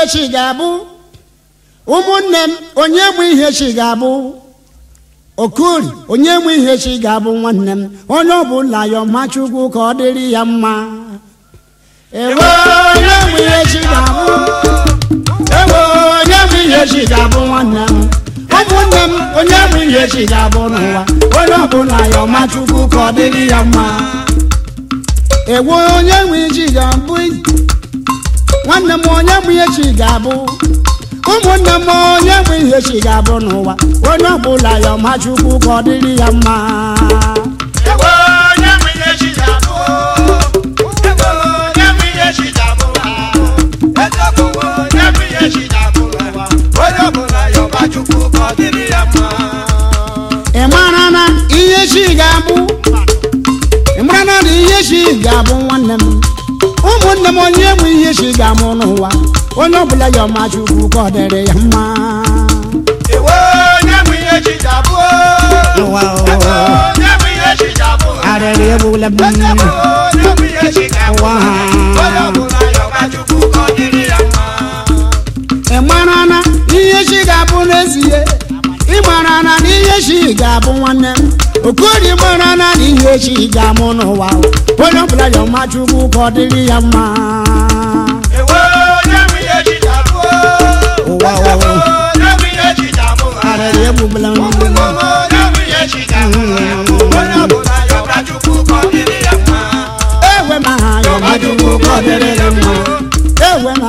chi ga-abụ ụmụnne m onye mụ ihe chi ga-abụ okori onye mụ ihe chi ga-abụ nwanne m onye ọbụla ya ọma chukwu ka ọ dịrị ya mma ewe onye mụ ihe chi ga-abụ ewe onye mụ ihe chi ga-abụ nwanne m ụmụnne m onye mụ ihe chi ga-abụ n'ụwa onye ọbụla ya ọma chukwu ka ọ dịrị ya mma ewe onye mụ ihe chi ga-abụ nwanne m onye mụ ihe chi ga-abụ ụmụnne m onye mụ ihe chi ga-abụ n'ụwa onye ọbụla ya ọma chukwu ka ọ dịrị ya mma Ewo onye mụ ihe chi ga-abụ Ewo onye mụ ihe chi ga-abụ Eziokwu onye mụ ihe chi ga-abụ n'ụwa Onye ọbụla ya ọba Chukwu ka ọ dịrị ya mma ị mara na ihe chi ga-abụ ị mara na na ihe chi ga-abụ nwanne m ụmụnne m onye mụ ihe chi ga-amụ n'ụwa onye ọbụla ya ọma chukwu ka ọ dịrị ya mma Ewo onye mụ ihe chi ga-abụ Ụwa, Ewo ụwa. onye mụ ihe chi ga-abụ arịrị egbula m Eziokwu onye mụ ihe chi ga-abụ Ụwa. Onye ọbụla ya ọba Chukwu ka ọ dịrị ya mma ị mara na ihe chi ga-abụ n'ezie ị mara na na ihe chi ga-abụ nwanne m okori mara na na ihe chi ga-amụ n'ụwa onye ọbụla ya ọma chukwu ka ọ dịrị ya mma Ewo onye mụ ihe chi ga-abụ Ụwa, Eziokwu ụwa. onye mụ ihe chi ga-abụ arịrị egbula m ewe ma ha ya ọma chukwu ka ọ dịrị ya mma ewe ma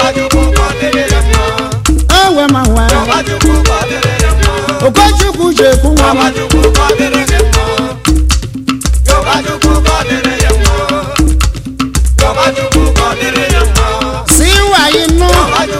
ewe ma wee okochukwu ji ekwu nwa m si wayi nụ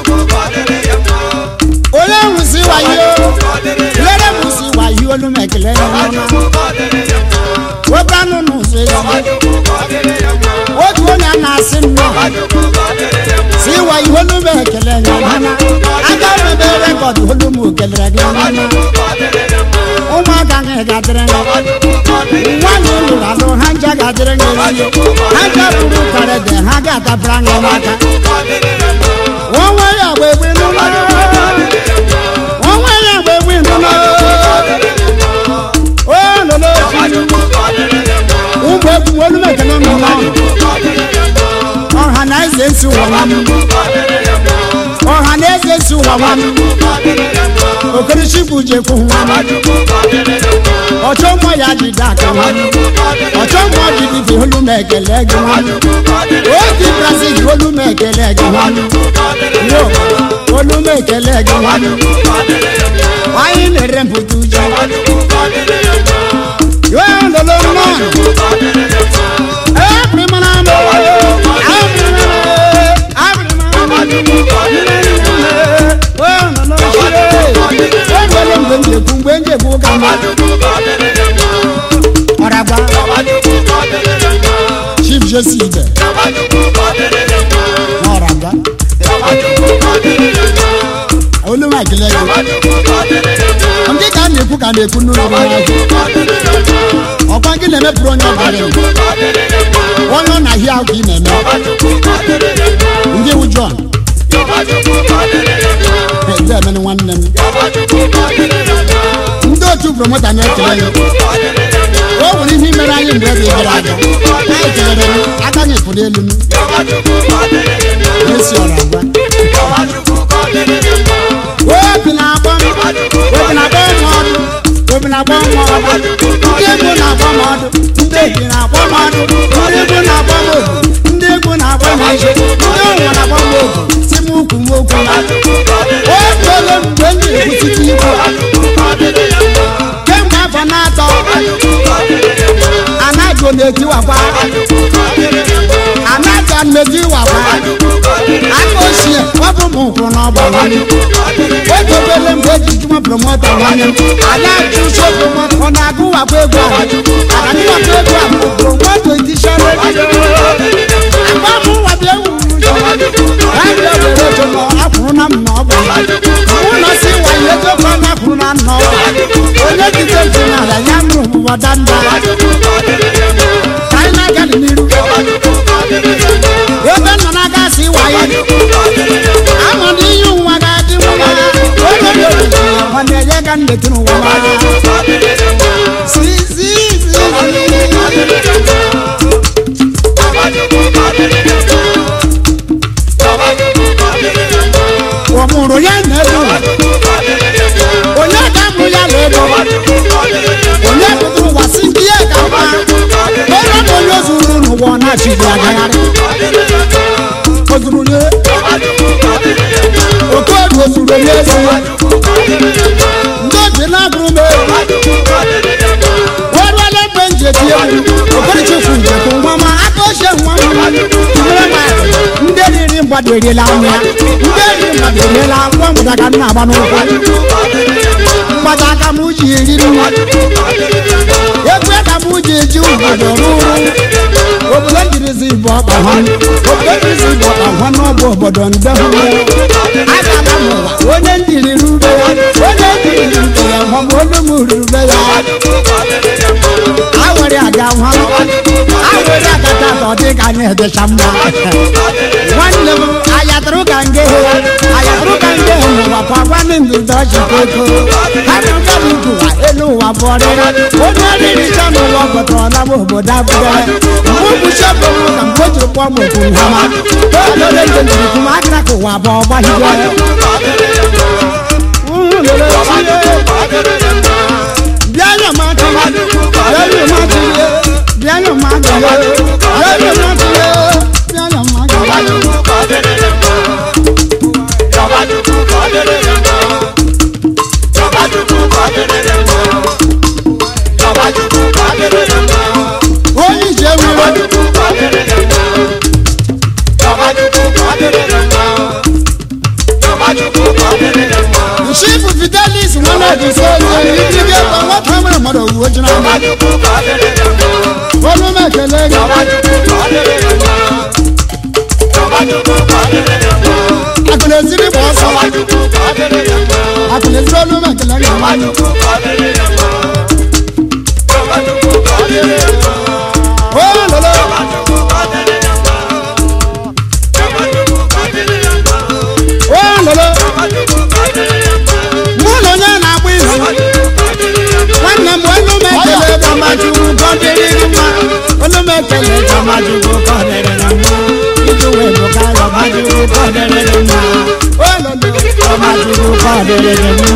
onye ahụ si wayi o lere m si wayi olu m ekele ya ọma nwoke anụ n'ụzọ ezi otu onye a na-asị nnọọ si wayi olu m ekele ya ọma aga m ebe rekọd olu m kelere gị ọma ụmụaka gị ga-adịrị gị nwaanyị lụrụ alụ ha nja ga-adịrị gị ihe ha nja bụrụ karede ha ga-adabara gị n'aka onwe ya gba egbe n'ụlọ onwe ya gba egbe n'ụlọ o lolo ụmụ egwu olu m ekele m ụlọ ọha na eze nsi ụwa nwa m ọha na eze nsi ụwa nwa m okerichukwu jekwu nwa m ọchọ mmụọ ya jide aka nwa m ọchọ mmụọ jidide olu m ekele gị nwa m oge brazil olu m ekele gị nwa m yo olu m ekele gị nwa m anyị na-ere mpụta uju yo lolo mmanụ ebrimana m enwere mgbe m jekwu mgbe m jekwu ka mma ọragba chief jesi ibe n'ọragba olu m ekele gị ndị ka a na-ekwu ka a na-ekwu n'ụlọ ọkwa gị na-emepụrụ onye ọbara onye ọ na-ahịa ahụ ka ị na-eme ndị wu John ndị emene nwanne m ndị otu promota na-ekele ya o nwere ihe mere anyị mgbe ebe gara aga anyị kelere m aka anyị pụrụ elu m esi ọra agwa obi na-agba m obi na-agba m ọdụ obi na-agba m ọdụ ndị egwu na-agba m ọdụ ndị ebi na-agba m ọdụ ndị egwu na-agba m obu ndị egwu na-agba m ije ndị ụwa na-agba m obu si m ukwu m okwu na otuole mgbe m na-ekwusite ikwu kemgbe afọ na-atọ anaghị na-etiwakwa anaghị na-etiwakwa aka ochie wepụ m ụkwụ n'ọgba nwanne otobele mgbe eji jụma promota nwanne m ada chụso promota ọ na-agụwakwa egwu ahụ agadiwakwa egwu ahụ promoto edishọn agba m nwabịa ewu ejo akwụrụ na m na ọ bụ ụlọ si wayo ejokọ na akwụrụ na nna ọ onye jide ntị n'ala ya nụ ụbọda nda ka anyị na-aga n'iru ebe nọ na-aga si wayo ama ka m na-eti n'ụwa ma si si si ọ mụrụ ya na-edo onye ka mụ ya na-edo onye pụtara ụwa si ndị ya ka mma onye bụ onye ozuru n'ụwa ọ na-achịgbu agagharị ozuru onye okodu ozuru onye ezi ndị obi na-agụrụ m egwu ọrụọla ebe m ji eti egwu okorichefu njekwu nwa ma aka ochie nwa m nyere m aka ndị riri mgbada eriela anụ ya ndị riri mgbada eriela nwa mgbada ka m na-agba n'ụkwụ mgbada aka m ji eriri nwa egwu ka m ji eji obodo rụrụ obodo njirizi bụ ọkpa ha obodo njirizi bụ ọkpa ha n'ọbụ obodo nde hụ agala m ụwa onye ndiri rube ya onye ndiri rube ya ma ọ bụ olu m rube ya awere aga nwa awere agata ka ọ dị ka anyị edecha mma nwanne m ayatụrụ ka nge ayatụrụ ka nge n'ụwa kwa gwanị ndụ dọchi koko arụka m ụwa elu ụwa bọrịra onye riricha n'ụwa gọtọrọla m obodo abụgara mgbe ụbụchi bụ m ka mgbe o jiri kpọọ m okwu nhama olole nje jiri kwum akara ka ụwa bụ ọgbahigwe bịa nyọ m aka bịa nyọ m aka bịa nyọ m aka bịa nyọ m aka bịa nyọ m aka onye ije nwere chifu fidelis nwanne ji so onye ndị gị ebe nwata nwere mmadụ owuwe ji n'ama olu m ekele gị akụna eziri gba ọsọ akụna eziri olu m ekele gị nwanne o lolo o lolo mụ na onye na-agba izu nwanne m olu m ekele gamachukwu ka ọ dịrị gị mma olu m ekele gamachukwu ka ọ dịrị gị mma iji wee bụ ka gamachukwu ka ọ dịrị gị mma o lolo gamachukwu ka ọ dịrị gị mma